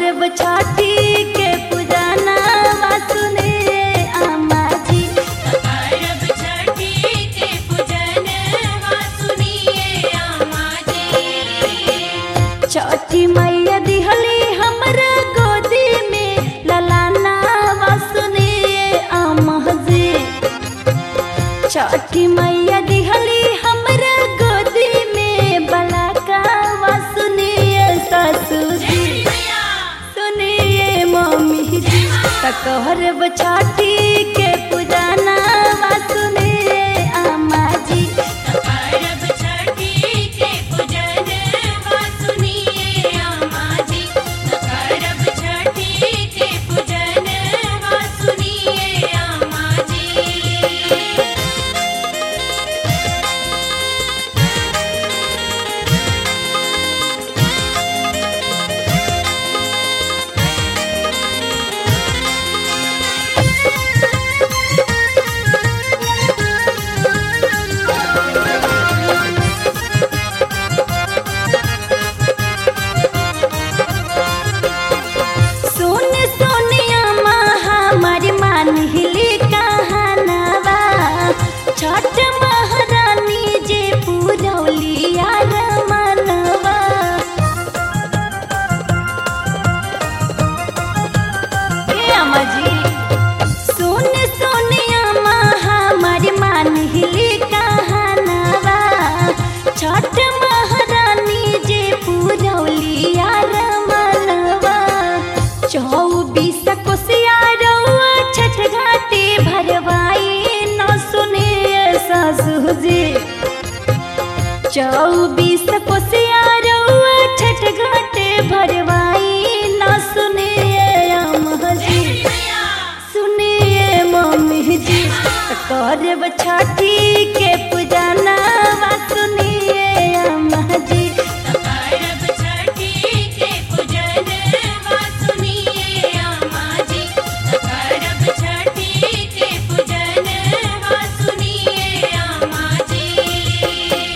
कहरब छठी के पुराना सुने आमा जी करब छठी के पूजन वा सुनिए आमा जी छठी मैया दिहली हमरा गोदी में ललाना सुने आमा जी छठी मैया दिहली हमरा गोदी में बलाका सुनिए ससुर जी सुनिए मम्मी जी तकहर छठी के पुराना सुनिए आमा जी करब छठी के पूजन वा सुनिए आमा जी करब छठी के पूजन वा सुनिए आमा जी सुन सोनिया माँ हमारी मान हिली कहानवा छठ महारानी जे पूरौलिया रमनवा ए अम्मा जी सुन सोनिया माँ हमारी मान हिली कहानवा छठ महारानी जे पूरौलिया रमनवा चौबीस कोसिया रउआ छठ घाटे भरवाई न सुने सासु जी चौबीस कोसिया रउआ छठ घाटे भरवाई न सुने अम्मा जी सुनिए मम्मी जी करब छठी के पूजना सुनिए अम्मा जी करब छठी के पूजन वा सुनिए आमा जी करब छठी के पूजन वा सुनिए आमा जी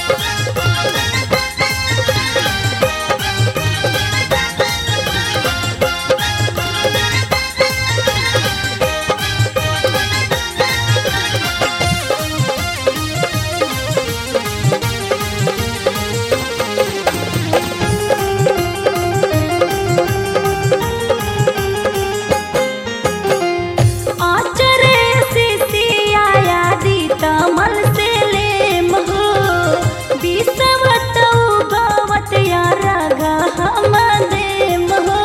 आचरे से सियाया दी तमल से ले महो बिसवत उगवत या रगा हम दे महो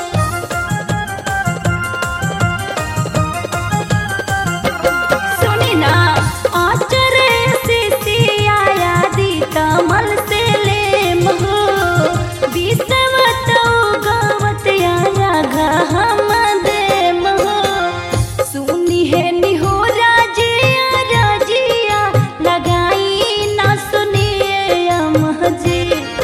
सुनी ना आचरे से सियाया दी तमल से ले महो बिसवत उगवत या रगा हम दे महो सुनी है निहोरा जिया राजिया लगाई ना सुनिए अम्मा जी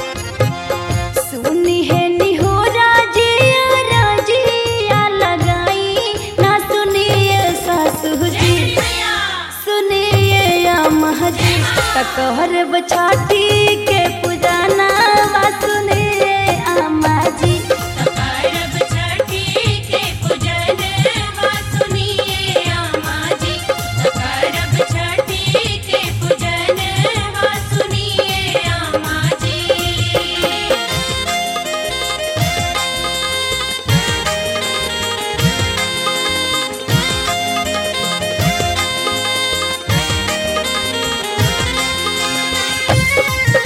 सुनी है निहोरा जिया राजिया लगाई ना सुनिए सासू जी सुनिए अम्मा जी तकहर छठी के पुजाना सुनिए अम्मा जी करब छठी के पूजन वा सुनिए आमा जी करब छठी के पूजन वा सुनिए आमा जी सुनिए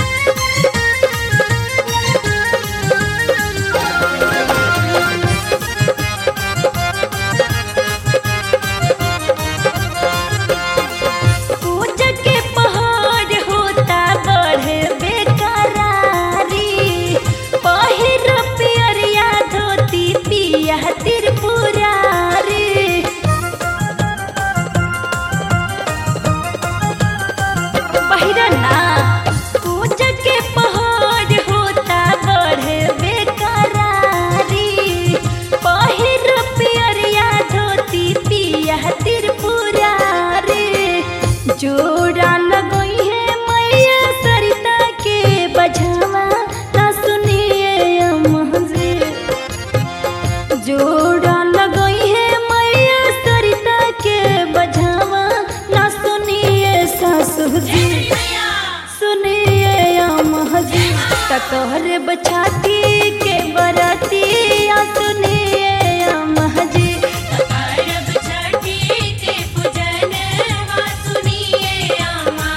जोड़ा लगई है मैया सरिता के बजावा ना सुनिए सासू जी सुनिए अम्मा जी तकहर बछाती के बरातिया सुनिए अम्मा जी करब छठी के पूजन वा सुनिए आमा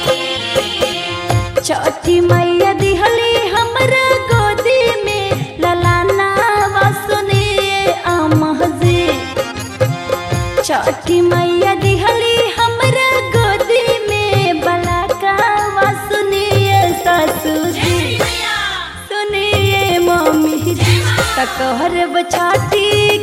जी छठी मैया दिहली हमरा गोदी में ललाना वा सुनिए अम्मा जी छठी मैया दिहली हमरा गोदी में बलाका वा सुनिए सासू जी सुनिए मम्मी जी तकहर बछाती